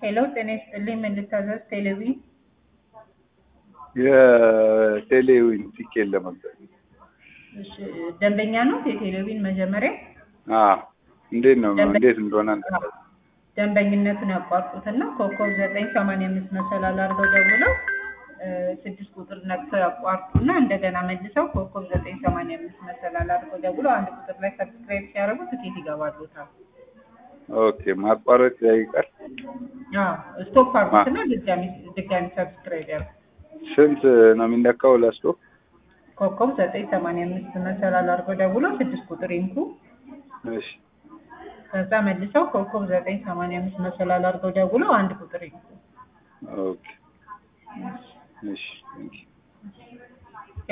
ሄሎ ጤና ይስጥልኝ ምን ልታዘዝ ቴሌቪ የቴሌዊን ቲኬት ለመግዛት እሺ ደንበኛ ነው የቴሌቪዥን መጀመሪያ አዎ እንዴት ነው ደንበ- እንዴት እንደሆነ አዎ። ደንበኝነቱን ያቋርጡትና ኮከብ ዘጠኝ ሰማንያ አምስት መሰላል አድርገው ደውለው እ፣ ስድስት ቁጥር ነክተው ያቋርጡና እንደገና መልሰው ኮከብ ዘጠኝ ሰማንያ አምስት መሰላል አድርገው ደውለው አንድ ቁጥር ላይ ሰብስክራይብ ሲያደርጉ ትኬት ይገባሉታል። ኦኬ ማቋረጥ ይጠይቃል አዎ ስቶፕ አድርጉትና ድጋሚ ድጋሚ ሰብስክራይብ ያድርጉ። ስንት ነው የሚነካው ላስቶፕ ኮከብ ዘጠኝ ሰማንያ አምስት መሰላል አድርገው ደውለው ስድስት ቁጥር ይንኩ። እሺ ከዛ መልሰው ኮከብ ዘጠኝ ሰማንያ አምስት መሰላል አድርገው ደውለው አንድ ቁጥር ይንኩ። ኦኬ እሺ ቴንኪው